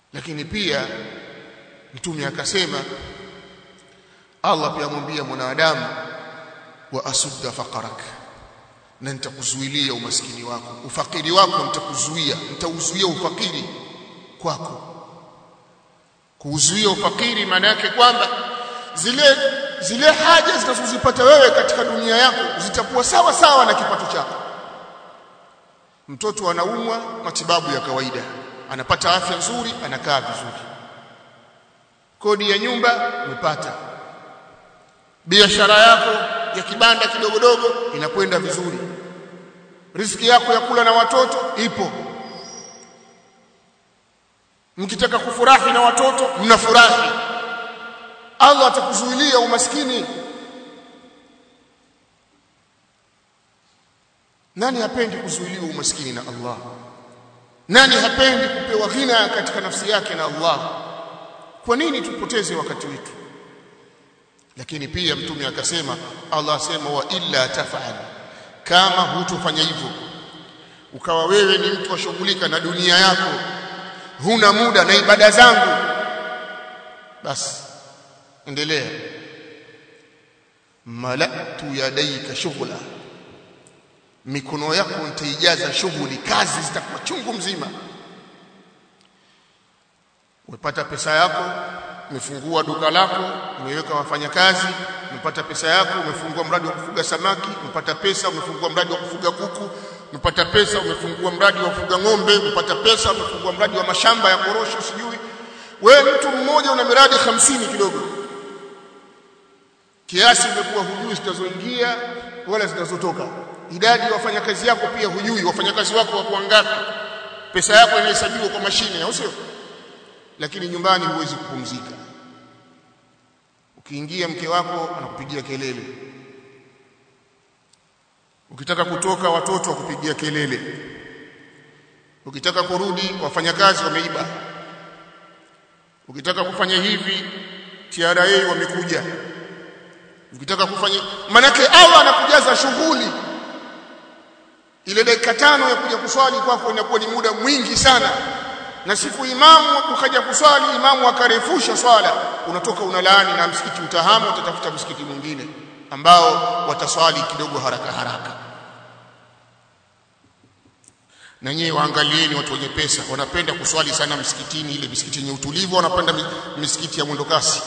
lakini pia mtume akasema Allah pia amwambia mwanadamu wa asudda faqarak na nitakuzuilia umaskini wako ufakiri wako nitakuzuia nitauzuia ufakiri kwako kuuzuia ufakiri maana yake kwamba zile zile haja zinazozipata wewe katika dunia yako zitakuwa sawa sawa na kipato chako mtoto anaumwa matibabu ya kawaida anapata afya nzuri anakaa vizuri kodi ya nyumba umepata biashara yako ya kibanda kidogodogo inakwenda vizuri riziki yako ya kula na watoto ipo mkitaka kufurahi na watoto mnafurahi Allah atakuzuilia umaskini nani hapendi kuzuiliwa umaskini na Allah nani hapendi kupewa ghina katika nafsi yake na Allah kwa nini tupoteze wakati wetu lakini pia mtume akasema Allah asema wa illa tafal kama hutofanya hivyo ukawa wewe ni mtu washughulika na dunia yako huna muda na ibada zangu basi endelea malatu yadaika shughla mikono yako nitaijaza shughuli kazi zitakuwa chungu mzima umepata pesa yako umefungua duka lako umeweka wafanyakazi umepata pesa yako umefungua mradi wa kufuga samaki umepata pesa umefungua mradi wa kufuga kuku umepata pesa umefungua mradi wa kufuga ng'ombe umepata pesa umefungua mradi wa mashamba ya korosho sijui wewe mtu mmoja una miradi hamsini kidogo kiasi umekuwa hujui zitazoingia wala zitazotoka idadi ya wafanyakazi yako pia hujui wafanyakazi wako wako wangapi pesa yako inahesabiwa kwa mashine au sio lakini nyumbani huwezi kupumzika ukiingia mke wako anakupigia kelele ukitaka kutoka watoto wakupigia kelele ukitaka kurudi wafanyakazi wameiba ukitaka kufanya hivi TRA wamekuja ukitaka kufanya manake Allah anakujaza shughuli ile dakika tano ya kuja kuswali kwako inakuwa ni muda mwingi sana na siku imamu ukaja kuswali imamu akarefusha swala unatoka unalaani na msikiti utahamu utatafuta msikiti mwingine ambao wataswali kidogo haraka haraka na nyewe waangalieni watu wenye pesa wanapenda kuswali sana msikitini ile misikiti yenye utulivu wanapenda misikiti ya mwendokasi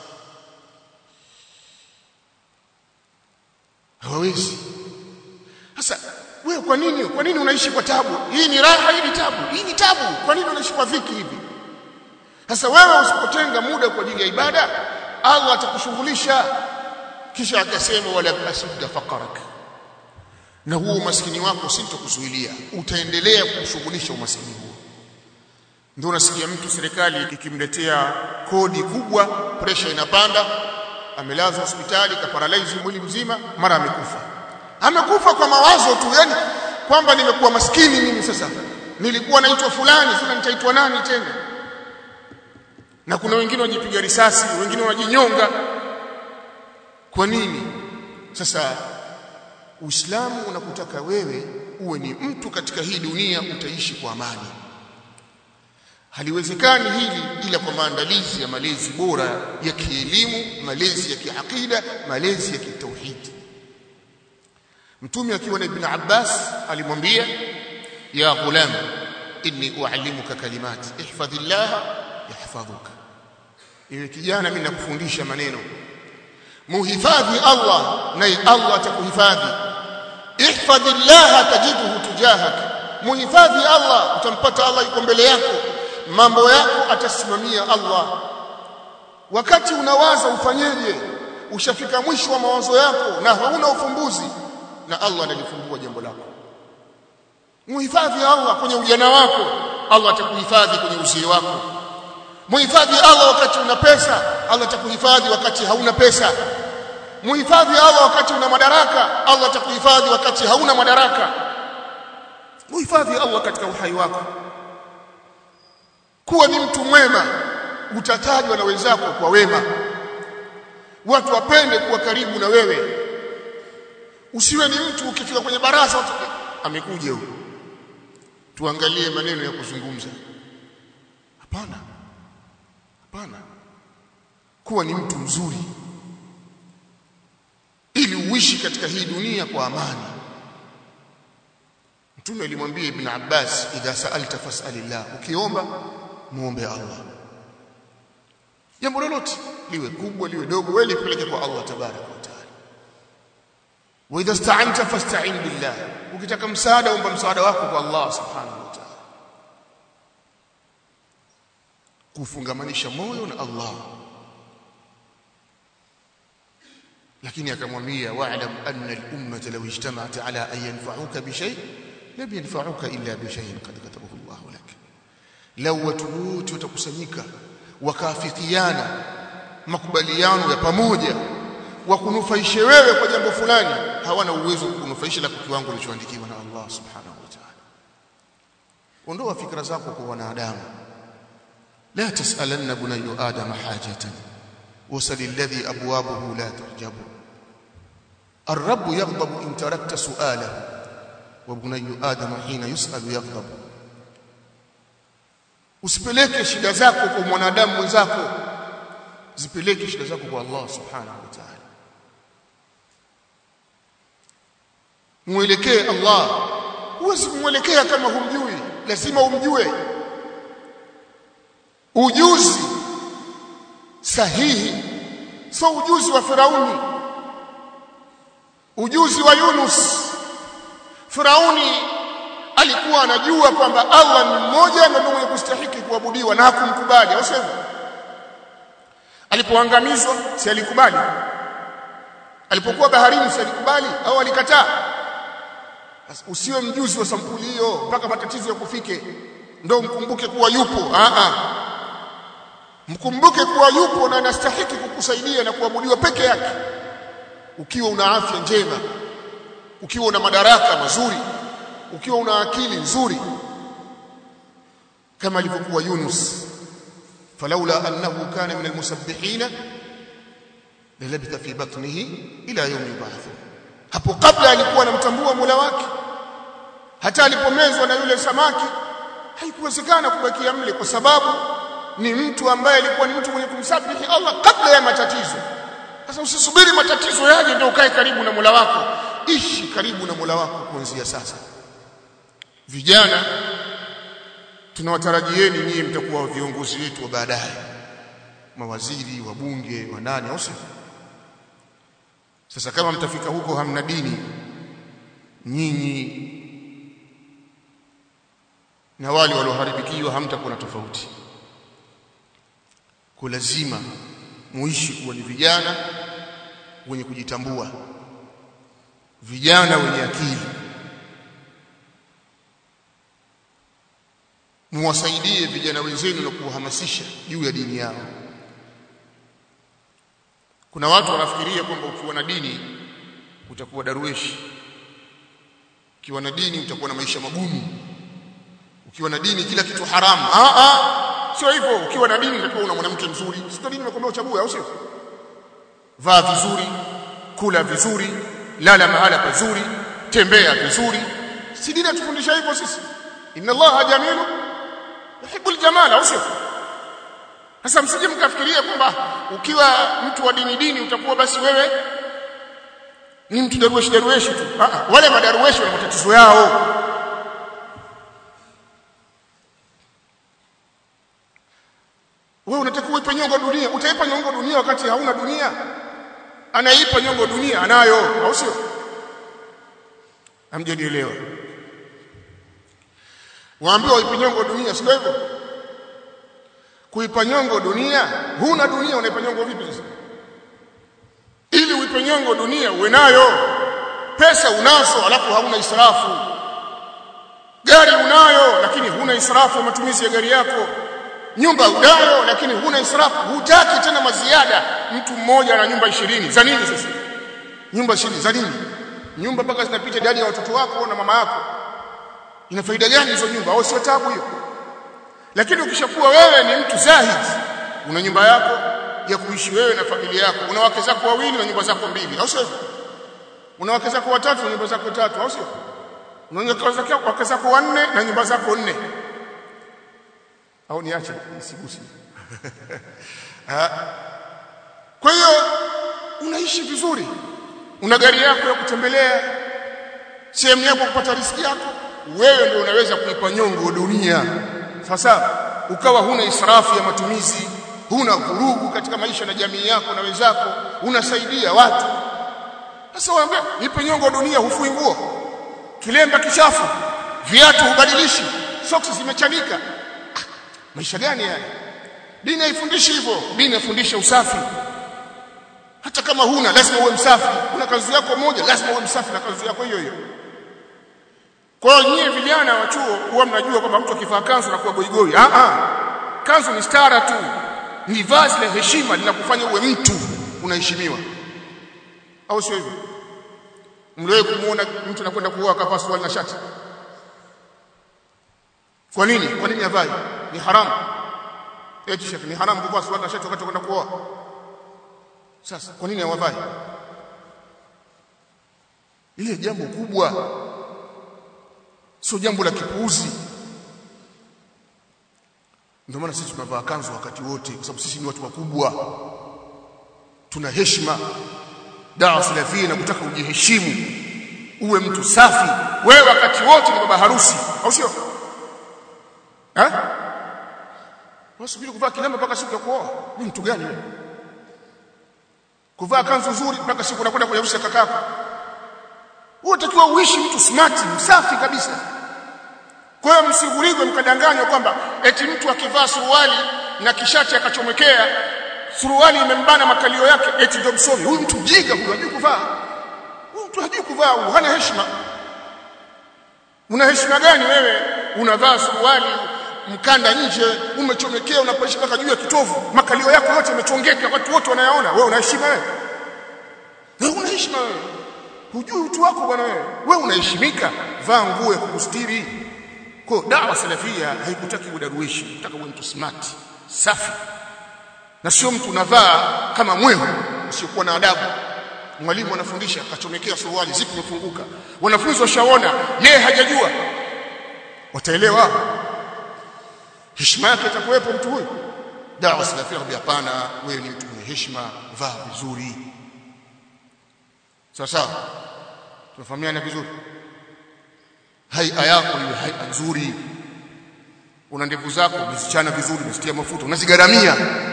hawawezi sasa wewe kwa nini kwa nini unaishi kwa tabu hii ni raha hii ni tabu hii ni tabu kwa nini unaishi kwa dhiki hivi sasa wewe usipotenga muda kwa ajili ya ibada Allah atakushughulisha kisha akasema wala asudda faqarak na huo umaskini wako sintokuzuilia utaendelea kushughulisha umaskini huo ndio unasikia mtu serikali ikimletea kodi kubwa pressure inapanda amelazwa hospitali kaparalyze mwili mzima mara amekufa amekufa kwa mawazo tu yani kwamba nimekuwa maskini mimi sasa nilikuwa naitwa fulani sasa nitaitwa nani tena na kuna wengine wajipiga risasi wengine wanajinyonga kwa nini sasa Uislamu unakutaka wewe uwe ni mtu katika hii dunia utaishi kwa amani haliwezekani hili ila kwa maandalizi ya malezi bora ya kielimu malezi ya kiakida malezi ya kitauhidi mtume akiwa na ibn Abbas alimwambia ya ghulam inni uallimuka kalimat ihfadhillah yahfadhuka iwe kijana mimi nakufundisha maneno muhifadhi Allah naye Allah atakuhifadhi ihfadhillah tajiduhu tujahak muhifadhi Allah utampata Allah yuko mbele yako mambo yako atasimamia Allah wakati unawaza ufanyeje ushafika mwisho wa mawazo yako na hauna ufumbuzi na Allah analifumbua jambo lako muhifadhi Allah kwenye ujana wako Allah atakuhifadhi kwenye uzee wako muhifadhi Allah wakati una pesa Allah atakuhifadhi wakati hauna pesa muhifadhi Allah wakati una madaraka Allah atakuhifadhi wakati hauna madaraka muhifadhi Allah katika uhai wako kuwa ni mtu mwema utatajwa na wenzako kwa wema watu wapende kuwa karibu na wewe usiwe ni mtu ukifika kwenye baraza watu amekuja huyo tuangalie maneno ya kuzungumza hapana hapana kuwa ni mtu mzuri ili uishi katika hii dunia kwa amani mtume alimwambia ibn Abbas idha sa'alta fas'alillah ukiomba muombe Allah jambo lolote liwe kubwa liwe dogo wewe lipeleke kwa Allah tabaraka wa taala wa idha sta'anta fasta'in billah ukitaka msaada omba msaada wako kwa Allah subhanahu wa ta'ala kufungamanisha moyo na Allah lakini akamwambia wa'lam anna al-ummata law ijtama'at ala an yanfa'uka bi shay' lam yanfa'uka illa bi shay'in qad katabahu Allah lak law watu wote watakusanyika wakafikiana makubaliano ya pamoja wakunufaishe wewe kwa jambo fulani hawana uwezo wa kukunufaisha la kiwango kilichoandikiwa na Allah subhanahu wa ta'ala ondoa fikra zako kwa wanadamu la tasalanna bunayyu adama hajatan wasal alladhi abwabuhu la tuhjabu الرب يغضب إن تركت سؤاله وبني آدم حين يسأل يغضب usipeleke shida zako kwa mwanadamu mwenzako zipeleke shida zako kwa Allah subhanahu wa ta'ala mwelekee Allah huwezi kumwelekea kama humjui lazima umjue ujuzi sahihi sio ujuzi wa Firauni ujuzi wa Yunus Firauni alikuwa anajua kwamba Allah ni mmoja na ndiye mwenye kustahiki kuabudiwa na hakumkubali au sivyo alipoangamizwa si alikubali alipokuwa baharini si alikubali au alikataa usiwe mjuzi wa sampuli hiyo mpaka matatizo yakufike ndio mkumbuke kuwa yupo a a mkumbuke kuwa yupo na anastahiki kukusaidia na kuabudiwa peke yake ukiwa una afya njema ukiwa una madaraka mazuri ukiwa una akili nzuri kama alivyokuwa Yunus falaula annahu kana min almusabbihin lalabitha fi batnihi ila yawm yub'ath hapo kabla alikuwa anamtambua Mola wake hata alipomezwa na yule samaki haikuwezekana kubakia mle kwa sababu ni mtu ambaye alikuwa ni mtu mwenye kumsabihi Allah kabla ya matatizo sasa usisubiri matatizo yaje ndio ukae karibu na Mola wako ishi karibu na Mola wako kuanzia sasa vijana tunawatarajieni nyinyi mtakuwa viongozi wetu wa baadaye mawaziri wabunge wanani au sivyo sasa kama mtafika huko hamna dini nyinyi na wale walioharibikiwa hamtakuwa na tofauti kwa lazima muishi kuwa ni vijana wenye kujitambua vijana wenye akili muwasaidie vijana wenzenu na kuwahamasisha juu ya dini yao kuna watu wanafikiria kwamba ukiwa na dini utakuwa darueshi ukiwa na dini utakuwa na maisha magumu ukiwa na dini kila kitu haramu ah ah sio hivyo ukiwa na dini utakuwa una mwanamke mzuri sio dini imekwambia uchague au sio vaa vizuri kula vizuri lala mahala pazuri tembea vizuri si dini atufundisha hivyo sisi inna allaha jamilu yuhibbul jamala au sio sasa msije mkafikiria kwamba ukiwa mtu wa dini dini utakuwa basi wewe ni mtu darueshi darueshi tu ah wale madarueshi wana matatizo yao wewe unataka uipe nyongo dunia utaipa nyongo dunia wakati hauna dunia anaipa nyongo dunia anayo au sio amjanielewa waambiwa uipe nyongo dunia sio hivyo kuipa nyongo dunia huna dunia unaipa nyongo vipi sasa ili uipe nyongo dunia uwe nayo pesa unazo alafu hauna israfu gari unayo lakini huna israfu matumizi ya gari yako nyumba unayo lakini huna israfu hutaki tena maziada mtu mmoja ana nyumba ishirini za nini sasa nyumba ishirini za nini nyumba mpaka zinapita idadi ya watoto wako na mama yako ina faida gani hizo nyumba au sio tabu hiyo lakini ukishakuwa wewe ni mtu zahid una nyumba yako ya kuishi wewe na familia yako una wake zako wawili na nyumba zako mbili au sio una wake zako watatu na nyumba zako tatu au sio una wake zako wanne na nyumba zako nne au niache isigusi kwa hiyo unaishi vizuri una gari yako ya kutembelea sehemu yako kupata riziki yako wewe ndio unaweza kuipa nyongo dunia sasa ukawa huna israfu ya matumizi huna vurugu katika maisha na jamii yako na wenzako unasaidia watu sasa waambia nipe nyongo dunia hufui nguo kilemba kichafu viatu hubadilishi soksi zimechanika ah, maisha gani haya dini haifundishi hivyo dini inafundisha usafi hata kama huna lazima uwe msafi una kanzu yako moja lazima uwe msafi na kanzu yako hiyo hiyo kwa hiyo nyie vijana wa chuo huwa mnajua kwamba mtu akivaa kanzu anakuwa goigoi ah ah kanzu ni stara tu ni vazi la heshima linakufanya uwe mtu unaheshimiwa au sio hivyo mliwahi kumuona mtu anakwenda kuoa akavaa suruali na shati kwa nini kwa nini avai ni haramu eti shekhi ni haramu kuvaa suruali na shati wakati unakwenda kuoa sasa kwa nini hawavai ile jambo kubwa sio jambo la kipuuzi ndio maana sisi tunavaa kanzu wakati wote kwa sababu sisi ni watu wakubwa tuna heshima dawa salafia na kutaka ujiheshimu uwe mtu safi wewe wakati wote ni baba harusi au sio eh wasubiri kuvaa kilemba mpaka siku ya kuoa ni mtu gani wewe kuvaa kanzu nzuri mpaka siku unakwenda kwenye harusi ya kakako wewe utakiwa uishi mtu smart msafi kabisa kwa hiyo msigurigwe mkadanganywa kwamba eti mtu akivaa suruali na kishati akachomekea suruali imembana makalio yake eti ndio msomi huyu mtu mjinga huyu hajui kuvaa huyu mtu hajui kuvaa huyu hana heshima una heshima gani wewe unavaa suruali mkanda nje umechomekea unapoishi mpaka juu ya kitovu makalio yako yote yamechongeka watu wote wanayaona wewe una heshima wewe wewe una heshima wewe hujui utu wako bwana wewe wewe unaheshimika vaa nguo ya kukustiri kwa dawa salafia haikutaki udaruishi unataka uwe mtu smart safi na sio mtu unavaa kama mwehu usiokuwa na adabu mwalimu anafundisha akachomekea suruali zipo imefunguka wanafunzi washaona yeye hajajua wataelewa heshima yake itakuwepo mtu huyu dawa salafia kwambia hapana wewe ni mtu mwenye heshima vaa vizuri sawa sawa tunafahamiana vizuri haia yako iwe haia nzuri una ndevu zako umezichana vizuri umezitia mafuta unazigaramia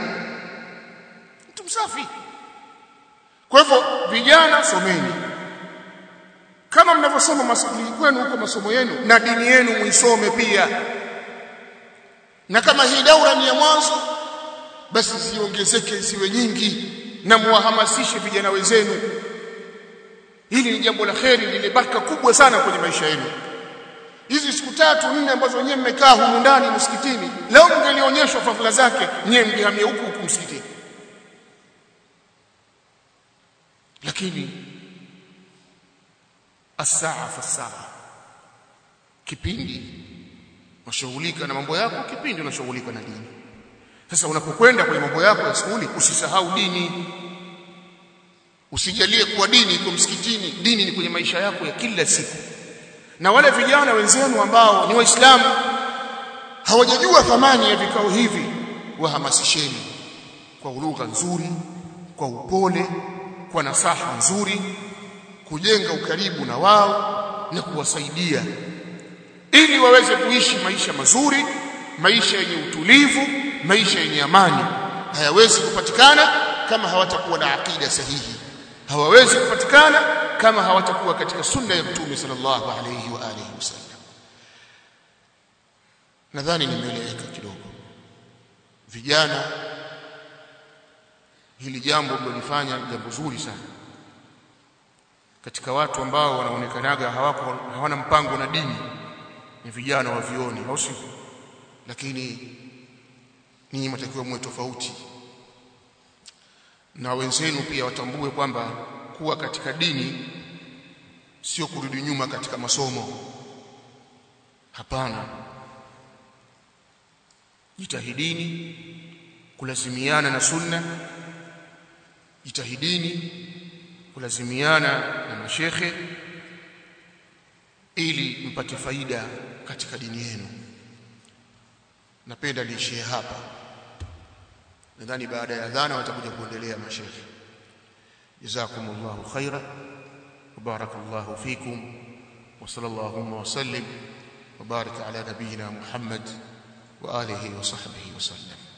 mtu msafi kwa hivyo vijana someni kama mnavyosoma masomo kwenu huko masomo yenu na dini yenu muisome pia na kama hii daura ni ya mwanzo basi ziongezeke isiwe nyingi na muwahamasishe vijana wenzenu hili ni jambo la kheri lile baraka kubwa sana kwenye maisha yenu hizi siku tatu nne ambazo nyewe mmekaa humu ndani msikitini leo mngelionyeshwa fadhila zake nyewe mngehamia huku huku msikitini lakini asaa fasaa kipindi unashughulika na mambo yako kipindi unashughulika na dini sasa unapokwenda kwenye mambo yako ya skuli usisahau dini usijalie kuwa dini iko msikitini dini ni kwenye maisha yako ya kila siku na wale vijana wenzenu ambao ni waislamu hawajajua thamani ya vikao hivi wahamasisheni kwa lugha nzuri kwa upole kwa nasaha nzuri kujenga ukaribu na wao na kuwasaidia ili waweze kuishi maisha mazuri maisha yenye utulivu maisha yenye amani hayawezi kupatikana kama hawatakuwa na akida sahihi hawawezi kupatikana kama hawatakuwa katika sunna ya mtume sallallahu alayhi wa alihi wasallam nadhani nimeeleweka kidogo vijana hili jambo mlilofanya jambo zuri sana katika watu ambao wanaonekanaga hawako hawana mpango na dini ni vijana wa vioni au sio lakini ninyi mtakiwa muwe tofauti na wenzenu pia watambue kwamba kuwa katika dini sio kurudi nyuma katika masomo hapana jitahidini kulazimiana na sunna jitahidini kulazimiana na mashekhe ili mpate faida katika dini yenu napenda liishie hapa nadhani baada ya adhana watakuja kuendelea mashekhi jazakumullahu khaira وبارك الله فيكم وصلى اللهم وسلم وبارك على نبينا محمد واله وصحبه وسلم